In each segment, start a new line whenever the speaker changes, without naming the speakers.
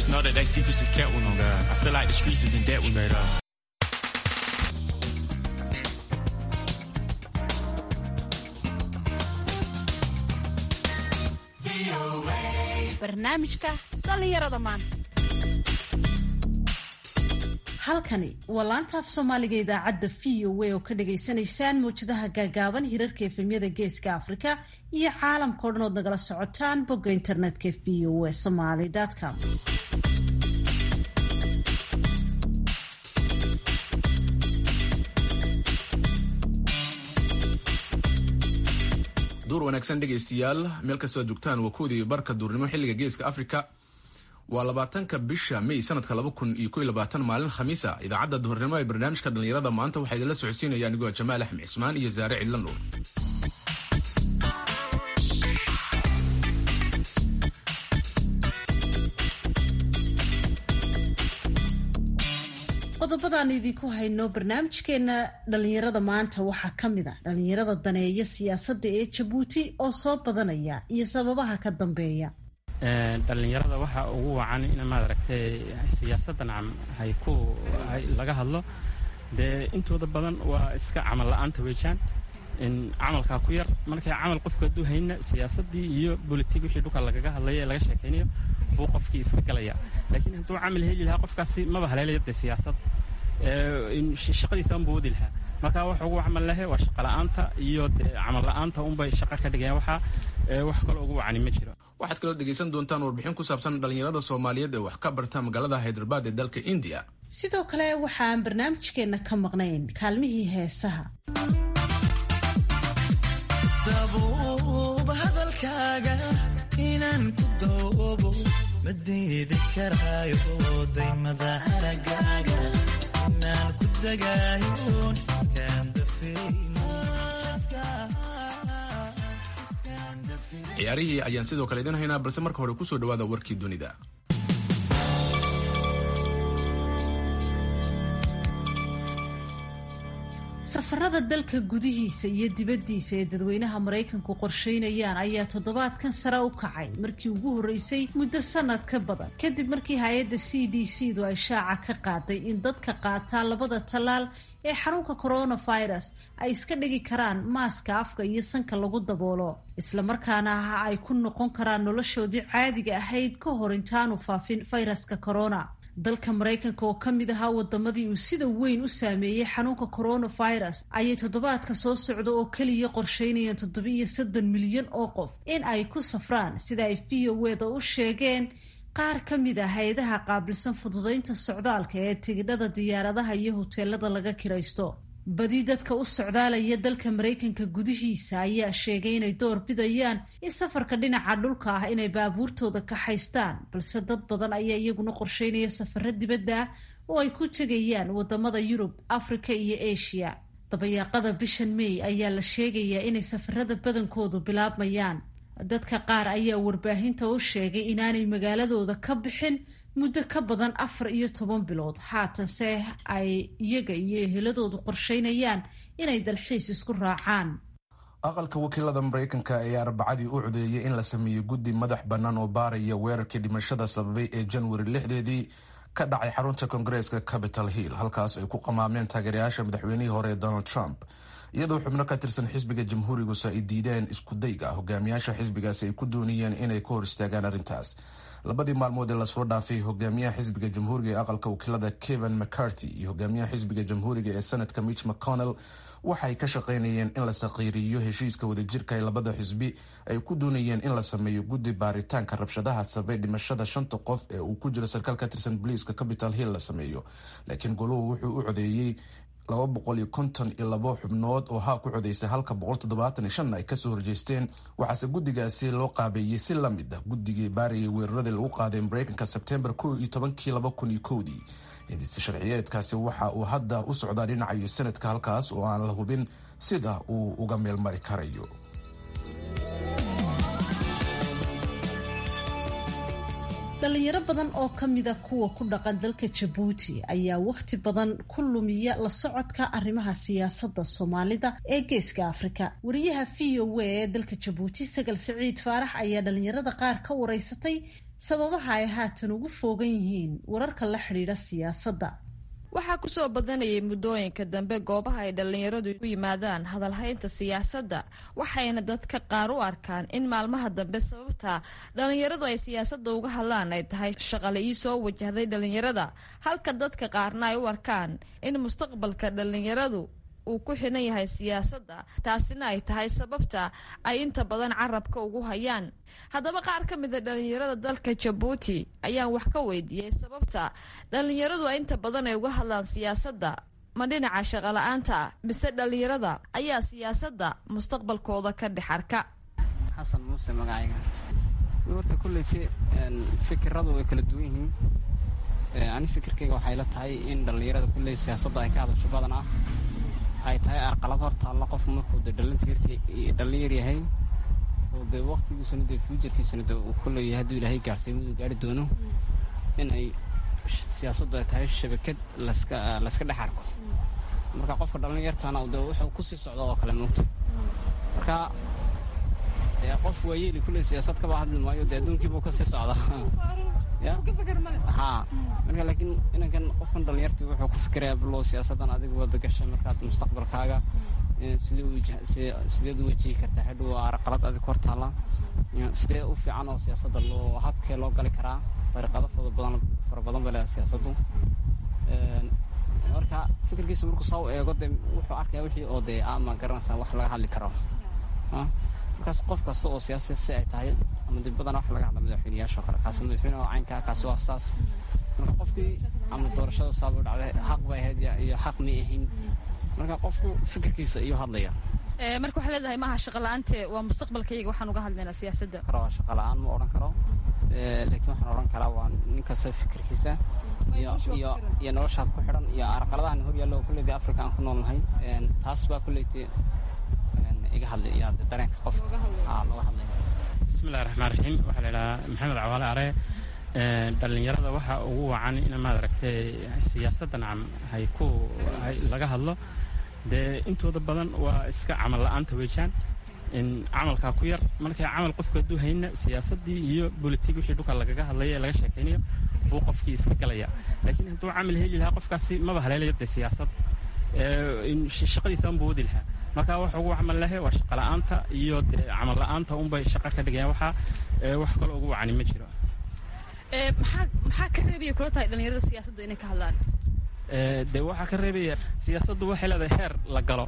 Just know that they see through his cat with me. I feel like the streets is in debt with me.
barnaamijka dhallinyarada maanta halkani waa laanta af soomaaliga idaacadda v o a oo ka dhagaysanaysaan mawjadaha gaagaaban hirarka efemyada geeska afrika iyo caalamkao dhan ood nagala socotaan bogga internetka v o a somaly com
duur wanaagsan dhegaystayaal meel kastoo aad joogtaan waa koodii barka duurnimo xilliga geeska africa waa labaatanka bisha may sanadka laba kun iyo ko iyo labaatan maalin khamiisa idaacadda duhurnimo ee barnaamijka dhallinyarada maanta waxaa idinla socodsiinaya anigoo jamaal axmed cismaan iyo saare cidlan nuur
qodobadaan idinku hayno barnaamijkeena dhalinyarada maanta waxaa ka mid a dhalinyarada daneeya siyaasadda ee jabuuti oo soo badanaya iyo sababaha ka dambeeya
dhalinyarada waxa ugu wacan in maad aragtay siyaasaddan hay ku laga hadlo dee intooda badan waa iska camal la-aanta weejaan camalkaa ku yar markay camal qofku hadduu hayna siyaasaddii iyo bolitig wixii dhulka lagaga hadlaya ee laga sheekaynayo buu qofkii iska galaya laakiin hadduu camal heli lahaa qofkaasi maba haleelaya dee siyaasad shaqadiisaan buu wadi lahaa marka wax ugu camal lahe waa shaqa la-aanta iyo dee camal la-aanta unbay shaqo ka dhigayaan waxaa wax kaloo ugu wacani ma jiro
waxaad kaloo dhegaysan doontaan warbixin ku saabsan dhalinyarada soomaaliyeed ee wax ka barta magaalada haydarbaad ee dalka indiya
sidoo kale waxaan barnaamijkeenna ka maqnayn kaalmihii heesaha
dabuub hadalkaaga inaan ku doobo ma diidi karaayo daymada haragaaga inaan ku dagaayo xiskaan
ciyaarihii ayaan sidoo kale idin haynaa balse marka hore kusoo dhawaada warkii dunida
safarada dalka gudihiisa iyo dibaddiisa ee dadweynaha maraykanku qorsheynayaan ayaa toddobaadkan sare u kacay markii ugu horreysay muddo sanad ka badan kadib markii hay-adda c d c du ay shaaca ka qaaday in dadka qaataa labada tallaal ee xanuunka coronavirus ay iska dhigi karaan maaska afka iyo sanka lagu daboolo islamarkaana ah ay ku noqon karaan noloshoodii caadiga ahayd ka hor intaanu faafin fayraska corona dalka maraykanka oo ka mid ahaa wadamadii uu sida weyn u saameeyey xanuunka coronavirus ayay toddobaadka soo socda oo keliya qorsheynayaan toddoba-iyo soddon milyan oo qof in ay ku safraan sida ay v o weda u sheegeen qaar ka mid ah hay-adaha qaabilsan fududeynta socdaalka ee tigidhada diyaaradaha iyo hoteelada laga kiraysto badi dadka u socdaalaya dalka maraykanka gudihiisa ayaa sheegay inay door bidayaan in safarka dhinaca dhulka ah inay baabuurtooda kaxaystaan balse dad badan ayaa iyaguna qorsheynaya safaro dibadda ah oo ay ku tegayaan wadamada yurub afrika iyo asia dabayaaqada bishan may ayaa la sheegayaa inay safarada badankoodu bilaabmayaan dadka qaar ayaa warbaahinta u sheegay inaanay magaaladooda ka bixin muddo ka badan afar iyo toban bilood haatanse ay iyaga iyo eheladoodu qorsheynayaan inay dalxiis isku raacaan
aqalka wakiilada maraykanka ayaa arbacadii u codeeyay in la sameeyo guddi madax bannaan oo baaraya weerarkii dhimashada sababay ee januari lixdeedii ka dhacay xarunta koongareeska capital hill halkaas ay ku qamaameen taageerayaasha madaxweynihii hore ee donald trump iyadoo xubno ka tirsan xisbiga jamhuurigusa ay diideen iskudayga hogaamiyaasha xisbigaasi ay ku doonayeen inay ka hor istaagaan arrintaas labadii maalmood ee lasoo dhaafay hogaamiyaha xisbiga jamhuuriga ee aqalka wakiilada kevin mccarthy iyo hogaamiyaha xisbiga jamhuuriga ee senatka mitch mcconnell waxay ka shaqaynayeen in la saqiiriyo heshiiska wadajirka ee labada xisbi ay ku doonayeen in la sameeyo guddi baaritaanka rabshadaha sabay dhimashada shanta qof ee uu ku jiro sarkaal ka tirsan boliiska capital hill la sameeyo laakiin goluhu wuxuu u codeeyey laba boqol iyo konton iyo labo xubnood oo haa ku codaysay halka boqol toddobaatan iyo shanna ay kasoo horjeesteen waxaase guddigaasi loo qaabeeyey si la mid ah guddigii baarayay weeraradii lagu qaaday maraykanka sebtembar kow iyo tobankii laba kun iyo kowdii hindise sharciyeedkaasi waxa uu hadda u socdaa dhinacayo sanadka halkaas oo aan la hubin sida uu uga meelmari karayo
dhalinyaro badan oo ka mida kuwa ku dhaqan dalka jabuuti ayaa wakhti badan ku lumiya la socodka arrimaha siyaasadda soomaalida ee geeska afrika wariyaha v o a ee dalka jabuuti sagal siciid faarax ayaa dhalinyarada qaar ka wareysatay sababaha ay haatan ugu foogan yihiin wararka la xidhiidha siyaasadda
waxaa kusoo badanayay muddooyinka dambe goobaha ay dhallinyaradu u yimaadaan hadalhaynta siyaasadda waxayna dadka qaar u arkaan in maalmaha dambe sababta dhallinyaradu ay siyaasadda uga hadlaan ay tahay shaqale ii soo wajahday dhallinyarada halka dadka qaarna ay u arkaan in mustaqbalka dhallinyaradu uu ku xiran yahay siyaasadda taasina ay tahay sababta ay inta badan carabka ugu hayaan haddaba qaar ka mida dhallinyarada dalka jabuuti ayaan wax ka weydiiyey sababta dhallinyaradu ay inta badan ay uga hadlaan siyaasadda ma dhinaca shaqola'aanta mise dhallinyarada ayaa siyaasadda mustaqbalkooda ka dhex arka
xasan muuse magacayga horta kulleyte fikiradu way kala duwan yihiin ani fikirkayga waxay la tahay in dhallinyarada kulley siyaasadda ay ka hadasho badan ah ay tahay arqalad hor taalla qofku markuu de dhalinyar yahay oo dee waktigiisuna dee fuujarkiisana de uu ku leeyahay hadduu ilaahay gaarsiimadu gaari doono in ay siyaasaddu ay tahay shabakad laska layska dhex arko marka qofka dhalinyartana de wuxuu kusii socdo oo kale moogta marka dee qof waayeeli kulley siyaasad kaba hadli maayo dee adduunkiibuu kasii socda ya haa marka laakiin inankan qofkan dhalinyarti wuxuu ku fikirayaa bilow siyaasaddan adigu wada gashay markaad mustaqbalkaaga sideed u wajihi kartaa xidhow araqalad adig hor taalla sidee u fiican oo siyaasadda loo habkee loo gali karaa dariiqado fada badan fara badan bay leedahay siyaasaddu marka fikirkiisa markuu soo eego dee wuxuu arkaya wixii oo dee ama garanaysaa wax laga hadli karo markaas qof kasta oo siyaasa si ay tahay ama dib badan wax laga hadla madaxweyneyaasha kale kaasi madaxweyne oo caynkaa kaasi waa saas marka qofkii ama doorashada saaba dhacday xaq bay ahayd iyo xaq may ahayn marka qofku fikirkiisa iyo hadlaya
marka waxaa leedahay maaha shaqa la-aante waa mustaqbalkayga waxaan uga hadlaynaa siyaasadda
karo waa shaqa la-aan ma odhan karo laakiin waxaan odhan karaa waa nin kasta fikirkiisa iyo iyo iyo noloshaad ku xidhan iyo arqaladahan hor yaallo kulleyda africa aan ku noolnahay taas baa kulleyta iga hadlay iyo dareenka qofka looga hadlaya
bismillahi raxmaan raxiim waxaa la idhahaa maxamed cawaale are dhallinyarada waxaa ugu wacan in maad aragtay siyaasadda nacam hay ku laga hadlo dee intooda badan waa iska camal la-aanta weejaan camalkaa ku yar markay camal qofku hadduu hayna siyaasaddii iyo bolitig wixii dhulka lagaga hadlaya ee laga sheekaynayo buu qofkii iska galaya laakiin hadduu camal heli lahaa qofkaasi maba haleelayo dee siyaasad shaqadiisa unbuu wadi lahaa marka waxa ugu camal lahe waa shaqa la-aanta iyo dee camal la-aanta unbay shaqa ka dhigayaan waxaa wax kaloo ugu wacani ma jiro
maxaa maxaa ka reebaya kula tahay dhallinyarada siyaasadda inay ka hadlaan
dee waxaa ka reebaya siyaasaddu waxay leedahay heer la galo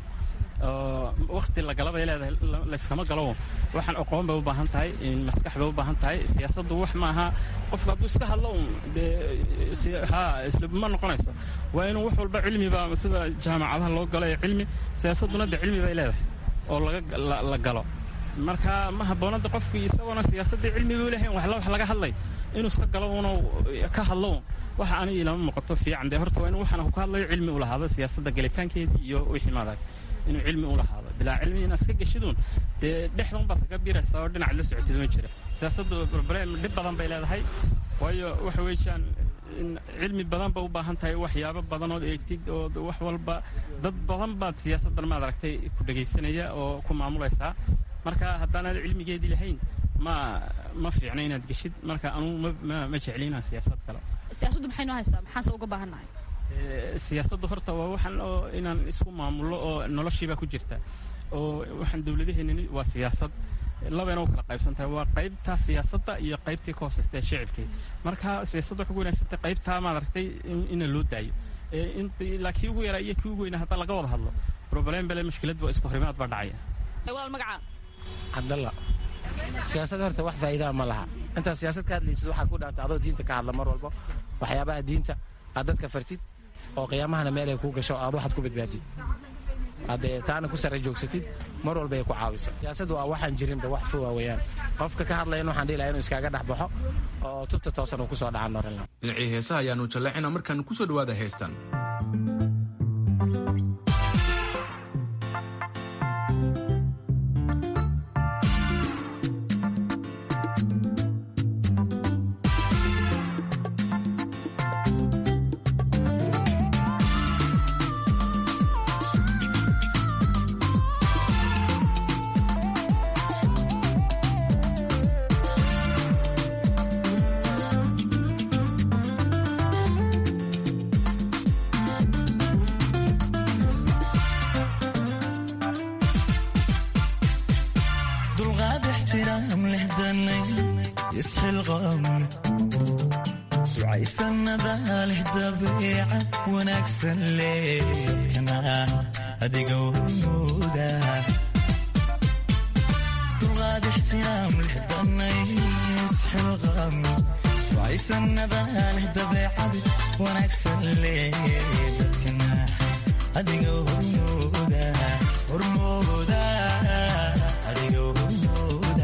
oo wakti la gala bay leedahay layskama galo waxaan aqoon bay u baahan tahay maskax bay u baahan tahay siyaasaddu wax maaha qofka hadduu iska hadlo un dee ha isla ma noqonayso waa inuu wax walba cilmiba sida jaamacadaha loo galo ee cilmi siyaasadduna dee cilmi bay leedahay oo laga la galo marka ma habboonada qofku isagoona siyaasaddii cilmi buu lehay wax wax laga hadlay inuu iska galo una ka hadlo un waxa ani ilama muuqato fiican dee horta waa inuu waxaan ka hadlayo cilmi u lahaado siyaasadda galitaankeedii iyo wixii maadag inuu cilmi u lahaado bilaa cilmi inaad iska geshiduun dee dhexdan baad kaga biiraysaa oo dhinac la socotid ma jira siyaasaddu problem dhib badan bay leedahay waayo waxa weeyaan cilmi badan ba u baahan tahay waxyaabo badan ood eegtid oo wax walba dad badan baad siyaasaddan maad aragtay ku dhegaysanaya oo ku maamulaysaa marka haddaanaad cilmigeedii lahayn ma ma fiicna inaad geshid marka anugu ma ma jecli inaan siyaasad kale
siyaasaddu maxay noo haysaa maxaanse uga baahannahay
siyaasaddu horta waa waxaan oo inaan isku maamulo oo noloshiibaa ku jirta oo waxaan dowladaheenani waa siyaasad labayna u kala qaybsan tahay waa qaybtaa siyaasadda iyo qaybtii ka hooseysta ee shicibkii marka siyaasadda waxay ku wanaagsantahay qaybtaa maad aragtay ina loo daayo laakiin ugu yaraa iyo kii ugu weynaa hadda laga wada hadlo problem bale mushkilad waa isku horimaad baa dhacaya
walaal magacaa
cabdalla siyaasad horta wax faa'iidaa ma laha intaad siyaasad ka hadlaysid waxaa ku dhaantay adoo diinta ka hadla mar walbo waxyaabaha diinta aad dadka fartid oo qiyaamahana meel ay kuu gasho aad waxaad ku badbaadid haddee taana ku sarre joogsatid mar walba ay ku caawiso siyaasaddu waa waxaan jirinba wax fowa weeyaan qofka ka hadlayan waxaan dhihi lahaa inuu iskaaga dhex baxo oo tubta toosan uu ku soo dhacan norin
dhinacii heesaha ayaanu jallacina markaan ku soo dhowaada heestan
isxilqam ducaysanada leh dabeecad wanaagsan leedkana adiga waymuuda dulqaad ixtiraam leh danays xilqam ducaysanada leh dabeecad wanaagsan leedkana adiga hormooda hormooda adiga hormooda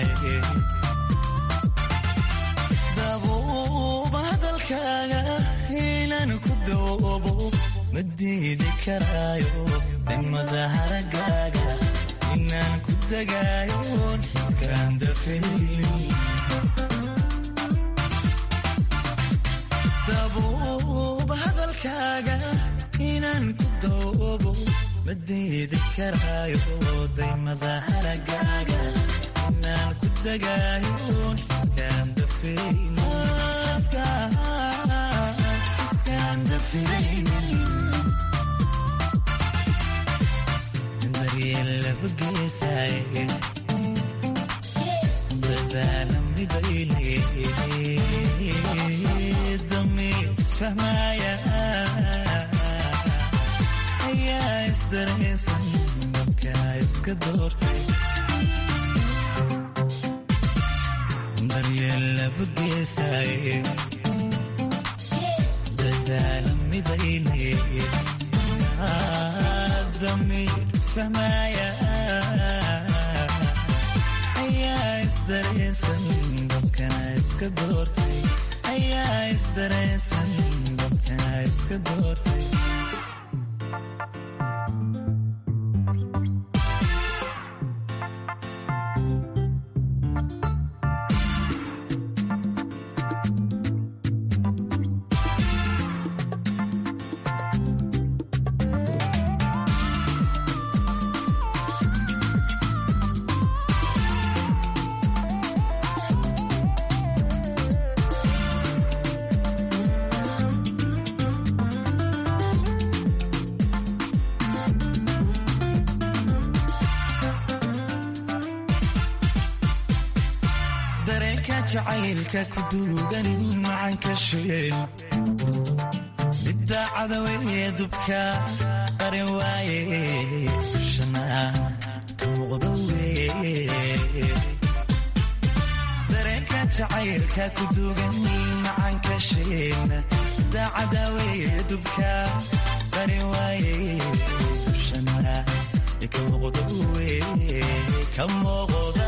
dabuuba hadalkaaga inaan ku doobo ma diidi karaayo dhimada haragaaga inaan ku dagaayoon xiskaan dafaynin dabuuba hadalkaaga inaan ku doobo ma diidi karaayo daymada haragaaga inaan ku dagaayoon xiskaan dafaynin xiskaan dafaynin daryeel laba geesaaye dadaala midayle damiir isfahmaaya ayaa isdaraysan dadka iska doortay daryeel laba geesaaye dadaala midayle damiir isfahmaaya ayaa isdaraysan dadkana iska doortay ayaa isdaraysan dadkana iska doortay dareenka jacaylka ku duugan macanka sheel midda cadaweye dubka qarin waaye dushana ka muuqda weye dareenka jacaylka ku duugan macanka sheel midda cadaweye dubka qarin waaye dushana ka muuqda weye ka muuqda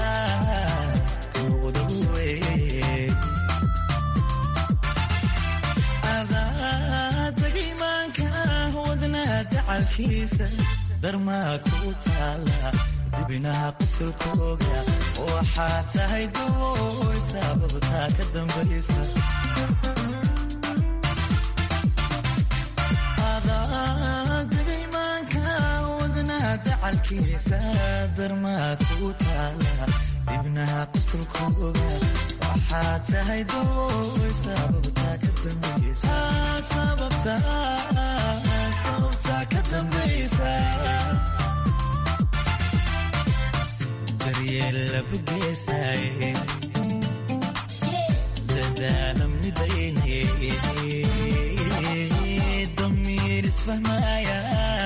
adadagimaanka wadnaha dacalkiisa darmaa ku taala dibinaha qusulkooga waxaa tahay dawooy sababtaa ka dambaysa adadagimaanka wadnaha dacalkiisa darmaa ku taala dibnaha qusulkooga waxaa tahay dawooy sababtaa ka dambaysa sababtaa ka dambaysa daryeel laba geesaaye dadaala midayne damiir isfahmaaya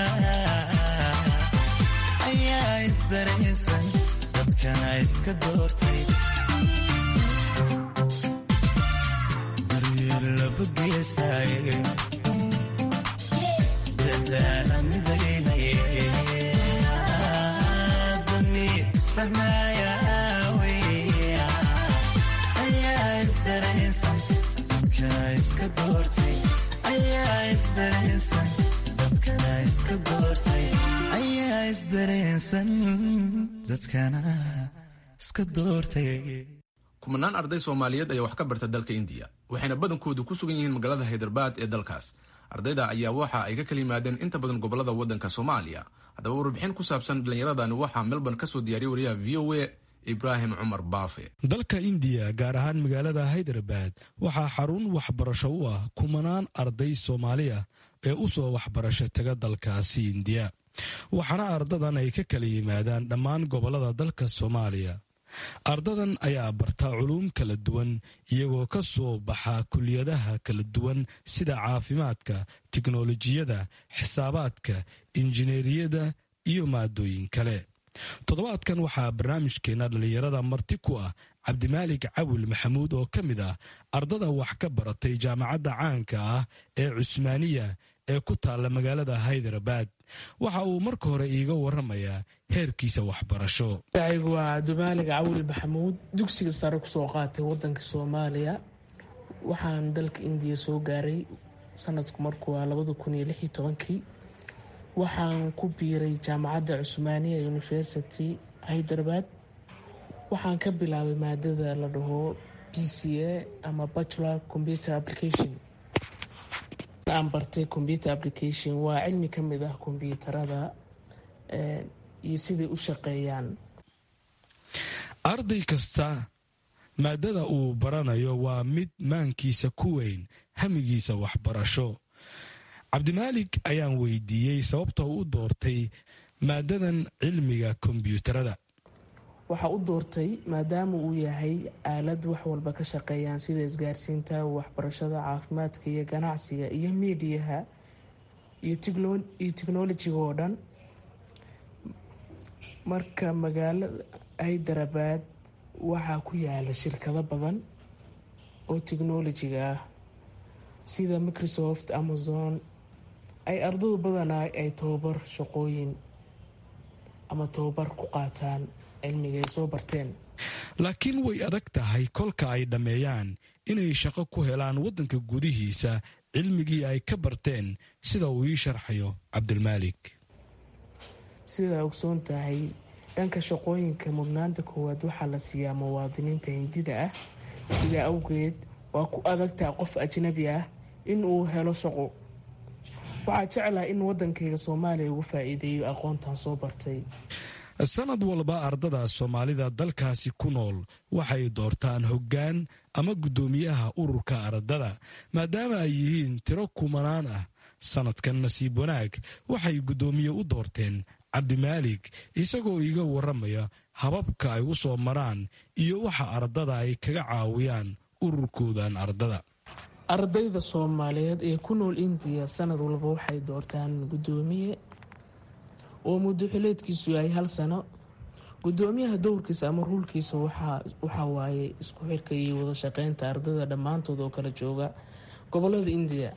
ayaa isdaraysan dadkana iska doortay daryeel laba geesaaye dadaala midaynaye damiir isfahmaaya wey ayaa isdaraysan dadkana iska doortay ayaa isdaraysan dadkana iska doortay ayaa isdaraysan dadkana iska doortay
kumanaan arday soomaaliyeed ayaa wax ka barta dalka indiya waxayna badankoodu ku sugan yihiin magaalada haydarbaad ee dalkaas ardayda ayaa waxa ay ka kala yimaadeen inta badan gobolada waddanka soomaaliya haddaba warbixin ku saabsan dhallinyaradani waxaa melbourne ka soo diyaariyay wariyaha v o a ibraahim cumar baafe
dalka indiya gaar ahaan magaalada haydarabad waxaa xarun waxbarasho u ah kumanaan arday soomaali ah ee u soo waxbarasho taga dalkaasi indiya waxaana ardadan ay ka kala yimaadaan dhammaan gobolada dalka soomaaliya ardadan ayaa barta culuum kala duwan iyagoo ka soo baxa kuliyadaha kala duwan sida caafimaadka tiknolojiyada xisaabaadka injineeriyada iyo maadooyin kale toddobaadkan waxaa barnaamijkeenna dhallinyarada marti ku ah cabdimaalig cawil maxamuud oo ka mid ah ardada wax ka baratay jaamacadda caanka ah ee cusmaaniya ee ku taalla magaalada haydarabad waxa uu marka hore iiga waramayaa heerkiisa waxbarasho
magacaygu waa cabdimaalig cawil maxamuud dugsiga sare kusoo qaatay wadanka soomaaliya waxaan dalka indiya soo gaaray sanadku markuu waa labada kun iyo lix iyo tobankii waxaan ku biiray jaamacadda cusmaaniya university hyderabad waxaan ka bilaabay maadada la dhaho b c a ama bachelor computer application aan bartay computer application waa cilmi ka mid ah kombyuutarada iyo siday u shaqeeyaan
arday kasta maadada uu baranayo waa mid maankiisa ku weyn hamigiisa waxbarasho cabdimaalig ayaan weydiiyey sababta uu u doortay maadadan cilmiga kombyuutarada
waxaa u doortay maadaama uu yahay aalad wax walba ka shaqeeyaan sida isgaarsiinta waxbarashada caafimaadka iyo ganacsiga iyo miidiyaha iyo technolojiga oo dhan marka magaalada hyderabad waxaa ku yaala shirkado badan oo technolojiga ah sida microsoft amazon ay ardadu badanaa ay tababar shaqooyin ama tababar ku qaataan cilmiga ay soo barteen
laakiin way adag tahay kolka ay dhammeeyaan inay shaqo ku helaan waddanka gudihiisa cilmigii ay ka barteen sida uu ii sharxayo cabdilmaalik
sidaa ogsoon tahay dhanka shaqooyinka mudnaanta koowaad waxaa la siiyaa muwaadiniinta hindida ah sidaa awgeed waa ku adagtaha qof ajnabi ah in uu helo shaqo waxaa jeclaha in waddankayga soomaaliya ugu faa'iideeyo aqoontan soo bartay
sanad walba ardada soomaalida dalkaasi ku nool waxay doortaan hoggaan ama guddoomiyaha ururka ardada maadaama ay yihiin tiro kumanaan ah sanadkan nasiib wanaag waxay guddoomiye u doorteen cabdimaalig isagoo iiga waramaya hababka ay u soo maraan iyo waxa ardada ay kaga caawiyaan ururkoodan ardada
ardayda soomaaliyeed ee ku nool indiya sanad walba waxay doortaan guddoomiye oo muddo xileedkiisu yahay hal sano guddoomiyaha dowrkiisa ama ruulkiisa waxaa waaye isku xirka iyo wada shaqeynta ardayda dhammaantood oo kala jooga gobolada indiya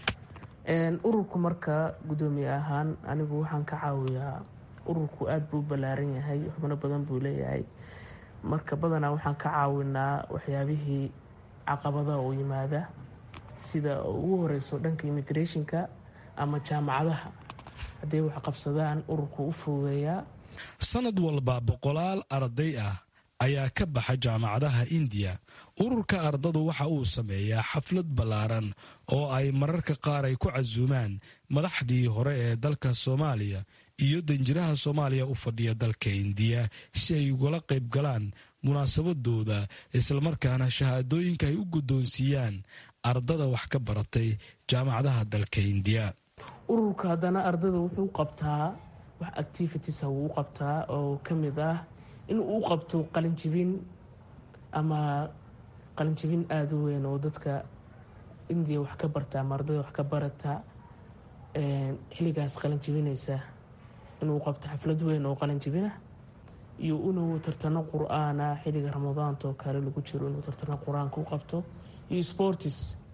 ururku marka guddoomiye ahaan anigu waxaan ka caawiyaa ururku aada buu ballaaran yahay xubno badan buu leeyahay marka badanaa waxaan ka caawinaa waxyaabihii caqabadaha oo yimaada sida ugu horeyso dhanka immigrationka ama jaamacadaha hadday wax qabsadaan ururku u fududeeyaa
sanad walba boqolaal arday ah ayaa ka baxa jaamacadaha indiya ururka ardadu waxa uu sameeyaa xaflad ballaaran oo ay mararka qaar ay ku casuumaan madaxdii hore ee dalka soomaaliya iyo danjiraha soomaaliya u fadhiya dalka indiya si ay ugala qayb galaan munaasabadooda islamarkaana shahaadooyinka ay u guddoonsiiyaan ardada wax ka baratay jaamacadaha dalka indiya
ururka haddana ardada wuxuu qabtaa wax activitiesa wuu u qabtaa oo ka mid ah in uu qabto qalinjibin ama qalinjibin aada u weyn oo dadka indiya wax ka barta ama ardada wax ka barata xilligaas qalinjibinaysa inuu qabto xaflad weyn oo qalinjibinah iyo inuu tartano qur-aana xilliga ramadaanta oo kale lagu jiro inuu tartano qur-aanka u qabto iyo sportis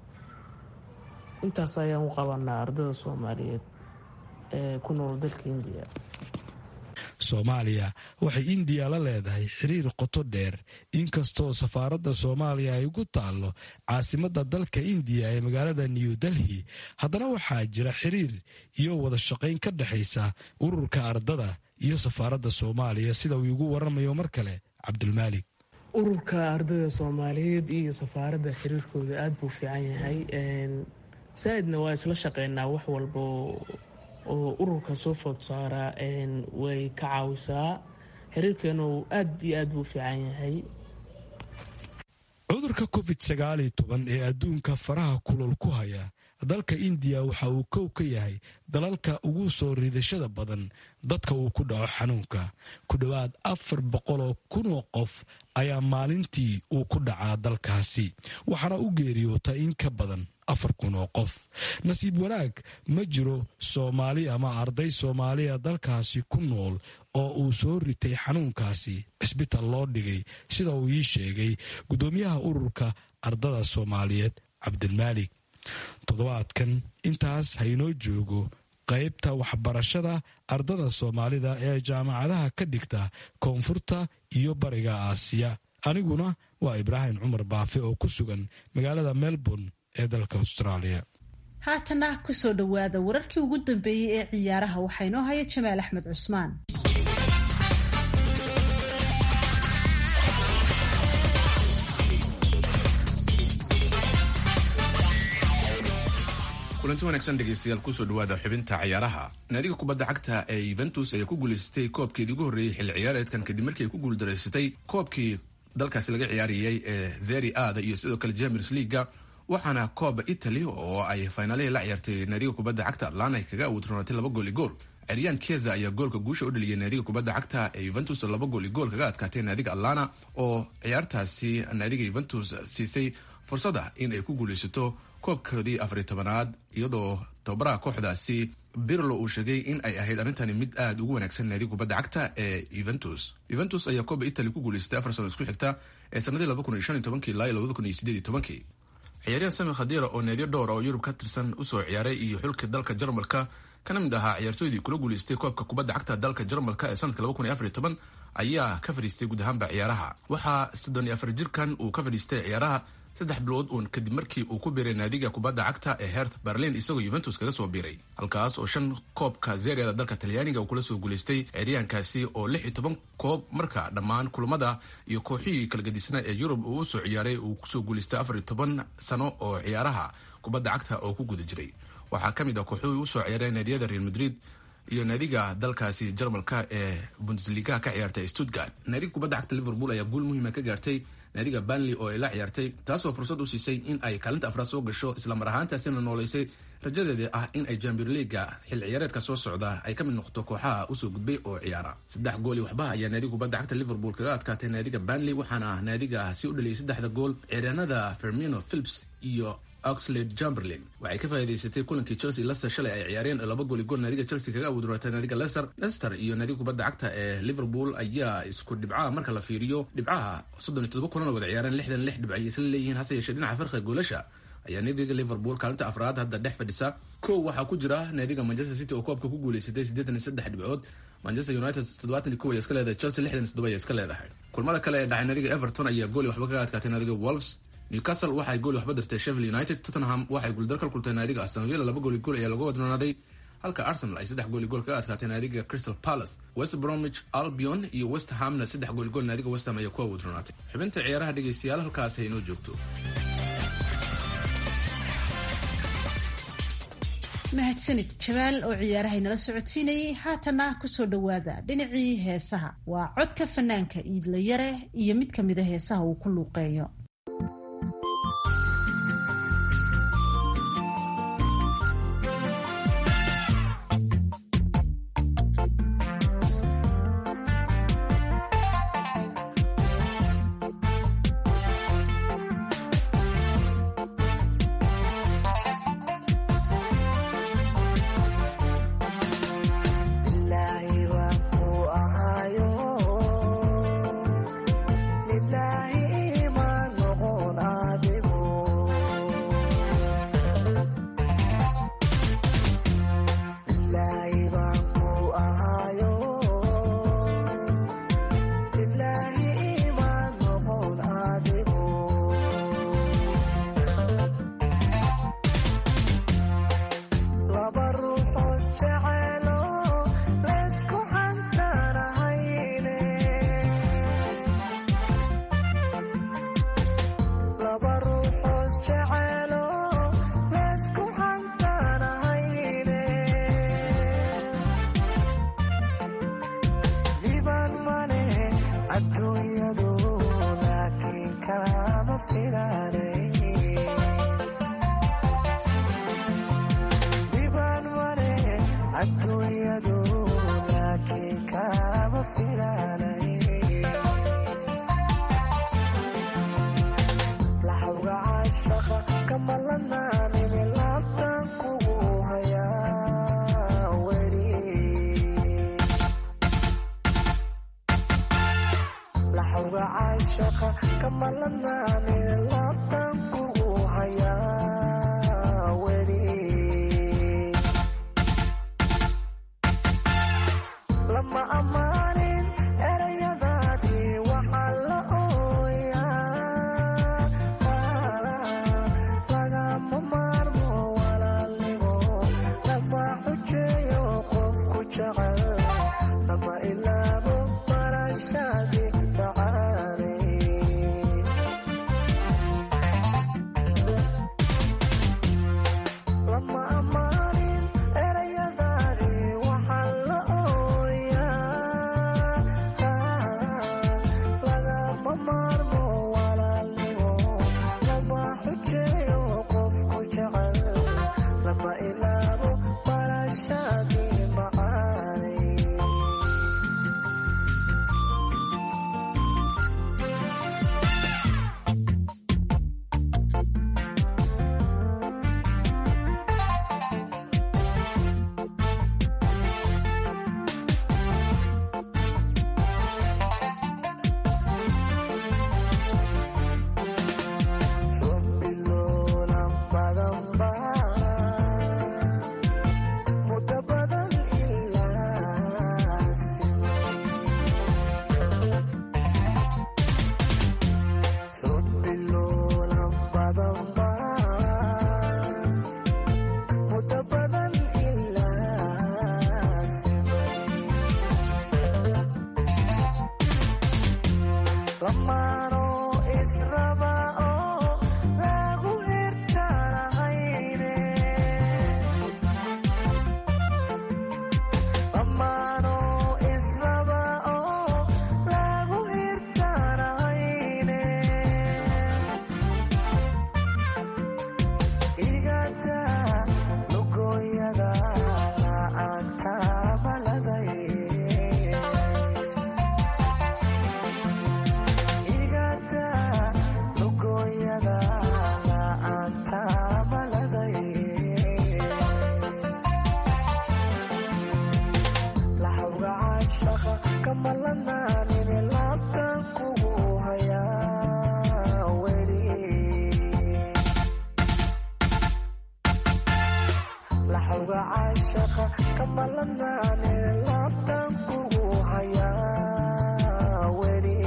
intaas ayaan u qabanaa ardada soomaaliyeed ee ku nool dalka indiya
soomaaliya waxay indiya la leedahay xiriir qoto dheer inkastoo safaaradda soomaaliya ay ugu taallo caasimadda dalka indiya ee magaalada new delhi haddana waxaa jira xiriir iyo wada shaqayn ka dhexaysa ururka ardada iyo safaaradda soomaaliya sida uu igu waramayo mar kale cabdulmaalik
ururka ardada soomaaliyeed iyo safaaradda xiriirkooda aada buu fiican yahay saa-idna waa isla shaqeynaa wax walba oo ururka soo food saara way ka caawisaa xiriirkeenu aada iyo aad buu fiican yahay
cudurka covid sagaaliyo toban ee adduunka faraha kulol ku haya dalka indiya waxa uu kow ka yahay dalalka ugu soo riidashada badan dadka uu ku dhaco xanuunka ku dhowaad afar boqoloo kunoo qof ayaa maalintii uu ku dhacaa dalkaasi waxaana u geeriyoota in ka badan afar kun oo qof nasiib wanaag ma jiro soomaali ama arday soomaaliya dalkaasi ku nool oo uu soo ritay xanuunkaasi cisbital loo dhigay sida uu ii sheegay guddoomiyaha ururka ardada soomaaliyeed cabdilmaalik toddobaadkan intaas haynoo joogo qaybta waxbarashada ardada soomaalida ee jaamacadaha ka dhigta koonfurta iyo bariga aasiya aniguna waa ibraahim cumar baafe oo ku sugan magaalada melbourne ee dalka austraaliya
haatana kusoo dhowaada wararkii ugu dambeeyey ee ciyaaraha waxaa inoo haya jamaal axmed cusmaan
kulanti wanaagsan dhegeystayaal kusoo dhawaada xubinta ciyaaraha naadiga kubadda cagta ee yuventus ayaa ku guulaysatay koobkeedii ugu horreeyey xilli ciyaareedkan kadib markii ay ku guuldaraysatay koobkii dalkaasi laga ciyaarayay ee zeri aada iyo sidoo kale champions leaga waxaana kooba italy oo ay faynaalihii la ciyaartay naadiga kubadda cagta atlana kaga awoodroonatay laba gool i gool ciryaan keza ayaa goolka guusha u dhaliyay naadiga kubadda cagta ee yuventus laba gool i gool kaga adkaatay naadiga atlana oo ciyaartaasi naadiga yuventus siisay fursada in ay ku guulaysato koobkoodii afariy tobanaad iyadoo tababaraha kooxdaasi birlo uu sheegay in ay ahayd arrintani mid aada ugu wanaagsan naadiga kubadda cagta ee yuventus yuventus ayaa kooba italy ku guulaystay afar sano isku xigta ee sanadii laba kun iyo shan iyo tobankii ilaa iyo labada kun iyo sideed iyo tobankii ciyaaryahan sami khadira oo naadiyo dhowr oo yurub ka tirsan usoo ciyaaray iyo xulka dalka jarmalka kana mid ahaa ciyaartooydii kula guulaystay koobka kubadda cagta dalka jarmalka ee sanadka laba kun iyo afar iyo toban ayaa ka fadhiistay guud ahaanba ciyaaraha waxaa soddon iyo afar jirkan uu ka fadhiistay ciyaaraha saddex bilood uun kadib markii uu ku biiray naadiga kubadda cagta ee herth berlin isagoo yuventus kaga soo biiray halkaas oo shan koobka zeriada dalka talyaaniga uu kula soo guulaystay ciyaaryahankaasi oo lix iyo toban koob marka dhammaan kulamada iyo kooxihii kala gadisnaa ee yurub uu usoo ciyaaray uu kusoo guulaystay afar iyo toban sano oo ciyaaraha kubadda cagta oo ku guda jiray waxaa ka mid ah kooxuhii usoo ciyaaray naadiyada real madrid iyo naadiga dalkaasi jarmalka ee bundesligaha ka ciyaartay stuttgart naadiga kubadda cagta liverpool ayaa guul muhiima ka gaartay naadiga banley oo ay la ciyaartay taasoo fursad u siisay in ay kaalinta afraad soo gasho islamar ahaantaasina nooleysay rajadeeda ah in ay jambier liga xil ciyaareedka soo socda ay ka mid noqoto kooxaha usoo gudbay oo ciyaara saddex gool iyo waxba ayaa naadiga kubadda cagta liverpool kaga adkaatay naadiga banley waxaana naadiga si u dhaliyay saddexda gool ciyaaryahanada fermino philips iyo oxlade chamberlain waxay ka faa'iidaysatay kulankii chelsea leicester shalay ay ciyaareen laba gool i gool naadiga chelsea kaga awoodrootay naadiga leicester leicester iyo naadiga kubadda cagta ee liverpool ayaa isku dhibcaha marka la fiiriyo dhibcaha soddon iyo todoba kulana wada ciyaareen lixdan lix dhibc ayay isla leeyihiin hase yeeshee dhinaca farqiga goolasha ayaa naadiga liverpool kaalinta afraad hadda dhex fadhisa kow waxaa ku jira naadiga manchester city oo koobka ku guulaysatay siddeetan iyo saddex dhibcood manchester united toddobaatan iyo kow ayaa iska leedahay chelsea lixdan iyo toddoba ayaa iska leedahay kulmada kale ee dhacay naadiga everton ayaa gool iyo waxba kaga adkaatay naadiga wolves newcastle waxay gool waxba dirtay sheffield united tottenham waxay guuldar ka kultay naadiga aston villa laba gool i gool ayaa lagu wadnoonaday halka arsenal ay saddex gool i gool kaga adkaatay naadiga crystal palace west bromwich albion iyo west hamna saddex gool i gool naadiga west ham ayaa ku awoodnoonaatay xubinta ciyaaraha dhegeystayaal halkaas hay inoo joogto
mahadsanid jabaal oo ciyaarahay nala socodsiinayay haatana kusoo dhowaada dhinacii heesaha waa codka fanaanka iidla yare iyo mid ka mida heesaha uu ku luuqeeyo
Lilaahi baan ku ahaayo lilaahi imaan filaanay laxawga caashaqa kama lanaanini laabtan kugu hayaa weli laxawga caashaqa kama lanaanini laabtan kugu hayaa weli lama ammaanin erayadaadii waxaa la ooyaa lagama maarmo walaalnimo lama xujeeyo qofku jecel lama ilaabo barashadii macaanay lama ammaanin erayadaadii waxaa la ooyaa lagama maarmo walaalnimo lama xujeeyo qofku jecel lama ilaabo barashadii macaanay Xubbiloolan badan baa muddo badan ilaa simay xubbiloolan badan baa muddo badan ilaa simay lamaano israba oo lagu hirtaanahayne lamaano israba oo lagu hirtaanahayne igada lugooyada la'aanta maladay igada lugooyada la'aanta maladay laxawga caashaqa kama lanaanini laabtan kugu hayaa weli laxawga caashaqa kama lanaanini laabtan kugu hayaa weli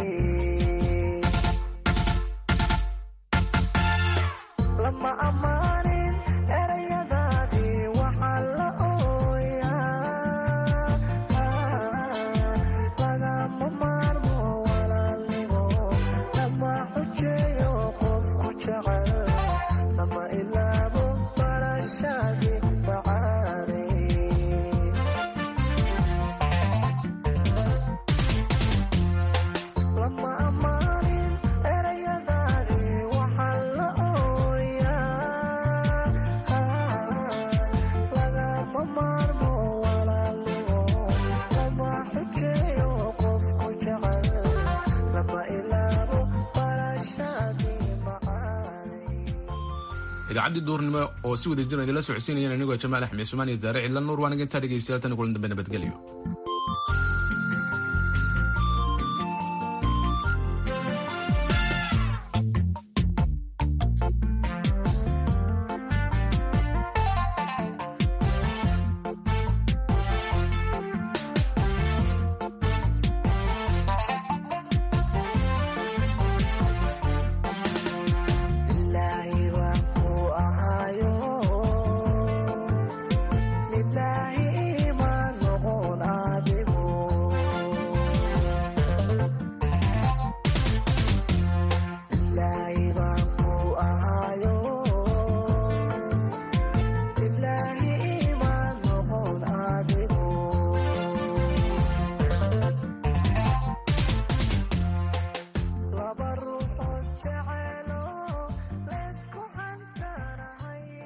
lama ammaanin erayadaadii waxaa la ooyaa lagama maarmo walaalnimo lama xujeeyo qofku jecel lama ilaabo barashadii macaanay lama ammaanin erayadaadii waxaa la ooyaa lagama maarmo walaalnimo lama xujeeyo qofku jecel lama ilaabo barashadii macaanay
idaacaddii duurnimo oo si wada jiran idinla socodsiinayeen anigoo jamaal axmed sumaan iyo daare cidla nuur waaniga intaa dhegeystayaal tan kulan dambe nabadgelyo